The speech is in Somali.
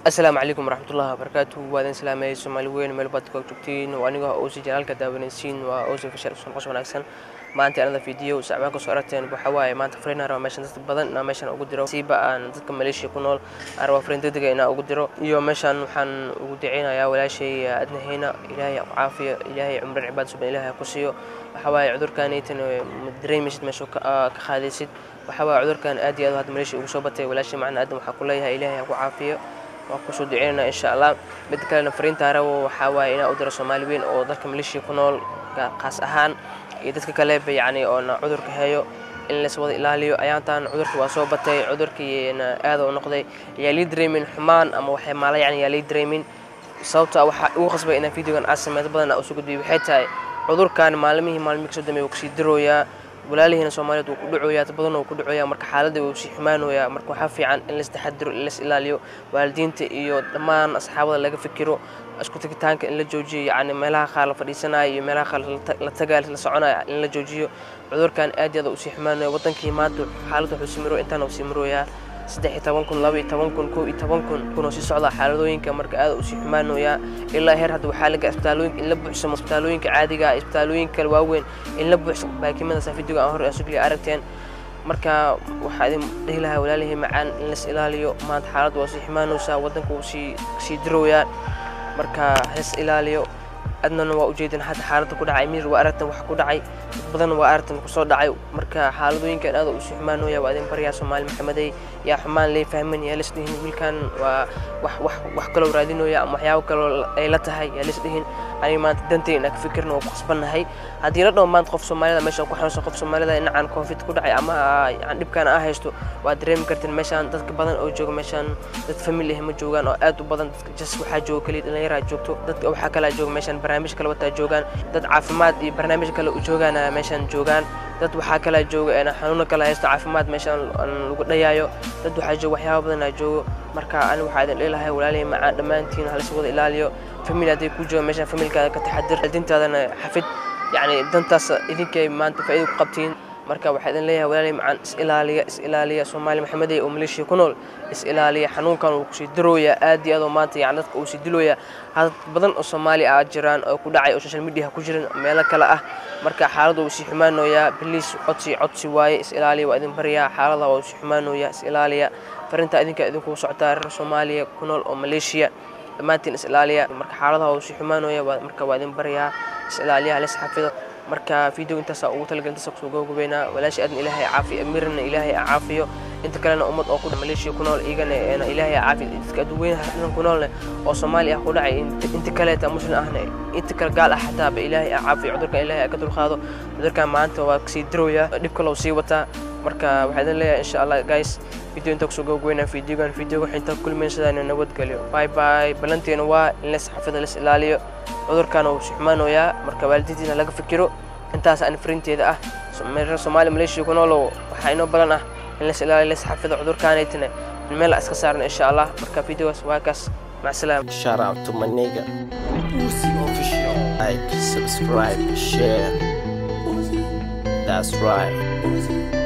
asalaamu calaykum waraxmatullahi wabarakaatu waa idin salaamay soomaali weyn meel baad ka joogtiin waa aniga oosi janaalka daawanaysiin waa oosi fashal usan qos wanaagsan maanta anada video sacbaan kasoo aragteen waxaa waaye maanta fariin araba meeshan dad badan inaa meeshan ugu diro siiba aan dadka maleeshiya ku nool araba fariin degdega inaa ugu diro iyo meeshan waxaan ugu diceynayaa walaashay adnahayna ilaahay ku caafiyo ilaahay cumran cibaad suban ilaahay ku siiyo waxaa waaye cudurkanaytan ma dareemaysid meesha ka qaadaysid waxaa waaye cudurkan aad iyo aad hadda maleeshiya ugu soo batay walaashay macna aadan waxaa ku leeyahay ilaahay ha ku caafiyo waan kusoo duceynana insha allah mid kalena fariinta arabo waxaa waaye inaa u diro soomaali weyn oo dalka maleeshiya ku nool qaas ahaan iyo dadka kaleba yacni oona cudurka heeyo in lays wada ilaaliyo ayaantan cudurka waa soo batay cudurkiina aada u noqday yaa lii dareemin xumaan ama waxay maala yacni yaa lii dareemin sababta waxaa ugu qasbay inaan videogan aad sameeyo badan usoo gudbiyo waxay tahay cudurkan maalmihii maalmihii kasoo dambeeya wuu kasii dirooyaa walaalihiina soomaaliyeed wuu ku dhacoyaa dad badan wuu ku dhacoyaa marka xaaladda wuu sii xumaanoyaa marka waxaa fiican in lais taxadiro in lais ilaaliyo waalidiinta iyo dhammaan asxaabada laga fikiro isku tagitaanka in la joojiyo yacni meelaha qaar la fadhiisanaya iyo meelaha qaar la tagaya la soconaya in la joojiyo cudurkan aad iyo aad usii xumaanaya wadankii maanta xaaladda wuxuu sii miro intaana uu sii mirooyaa saddex iyo toban kun laba iyo toban kun kow iyo toban kun kunoo sii socdaa xaaladooyinka marka aad usii xumaanoyaa ilaa heer hadda waxaa laga isbitaalooyinka in la buuxsamo isbitaalooyinka caadiga ah isbitaalooyinka kale waaweyn in la buuxsamo baakimadaasa videoga aan hore asugliya aragteen marka waxaa idin dhihi lahaa walaalihii macaan in lais ilaaliyo maanta xaaladda waa sii xumaanaysaa waddanka wuu sii sii dirooyaa marka hais ilaaliyo adnana waa ujeedin hadda xaaladda ku dhacay mir waa aragtan wax ku dhacay dad badan waa aragtan kusoo dhacay marka xaaladooyinkan aad usii xumaanooya waa idin baryaa soomaali maxamedey yaa xumaan lee fahman yaa lis dhihin wiilkan waa wax wax wax kaloo raadinooya ama waxyaabo kaloo ay la tahay yaa lis dhihin aniga maanta dantay inaan ka fikirna waa ku khasbannahay haddii la dhaho maanta qof soomaalida meeshan ku xanuunsan qof soomaalida dhinacan covid ku dhacay ama yani dhibkan aa haysto waa dareemi karteen meeshaan dadka badan oo jooga meeshaan dad family ah ma joogaan oo aad u badan dadka jas waxaa jooga keliya dhallinyaraa joogto dadka waxaa kalaa jooga meeshaan barnaamij kale wataa joogaan dad caafimaad iyo barnaamij kale u joogaan meeshaan joogaan dad waxaa kalaa jooga xanuuno kale haysto caafimaad meeshaan lagu dhayaayo dad waxaa jooga waxyaaba badanaa joogo marka ani waxaa idin dhilahay walaalihii macaan dhammaantiin halis wada ilaaliyo family hadday ku jooga meeshaan familkaada ka taxadir dintaadana xafid yacni dantaas idinkay maanta faa'iida ku qabtiin marka waxaa idin leeyahay walaalihii macaan is ilaaliya is ilaaliya soomaali maxamedey oo maleeshiya ku nool is ilaaliya xanuunkan wuu kusii dirooyaa aad iyo aad oo maanta yani dadka uu sii dilooyaa dad badan oo soomaali ah jiraan oo ku dhacay oo social media ku jiran meelo kale ah marka xaaladda wuu sii xumaanooyaa biliis codsi codsi waaye is ilaaliya waa idin baryaa xaalada waa sii xumaanooyaa is ilaaliya farinta idinka idinku socotaa reer soomaaliya ku nool oo maleeshiya dhammaantiin is ilaaliya marka xaaladaha wuu sii xumaanooya marka waa idin baryaa is ilaaliya halis xafido marka video intaasa ugu talagal intaasa kusoo gabagabeynaa walaasha aadna ilaahay caafiyo amirna ilaahay caafiyo inta kalena ummad oo ku maleeshiya ku nool iyagana ilaahay caafiyo dadka adduweynaha dhan ku noolne oo soomaali ah ku dhacay inta kaleeta muslim ahna inta kale gaal ah xataaba ilaahay caafiyo cudurkan ilaahay ka dulqaado cudurkan maanta waa kasii dirooyaa dhib kaloo sii wataa marka waxaa idin leeyahay insha allah guys video inta kusoo gabagabeynaa videogan videoga waxinta kulmaysadaan nabadgelyo bye bye balanteena waa in las xafida las ilaaliyo cudurkan uu si xumaanooyaa marka waalidiintiina laga fikiro intaas aan frinteeda ah reer soomaali maleeshiya ku noolow waxaa inoo badan ah in las ilaaliyo las xafido cudurkaanaytana in meel iska saarna insha allah marka videogaas waa kaas mac salaam Shout out to my nigga. Uzi official. Like, subscribe, share. That's right.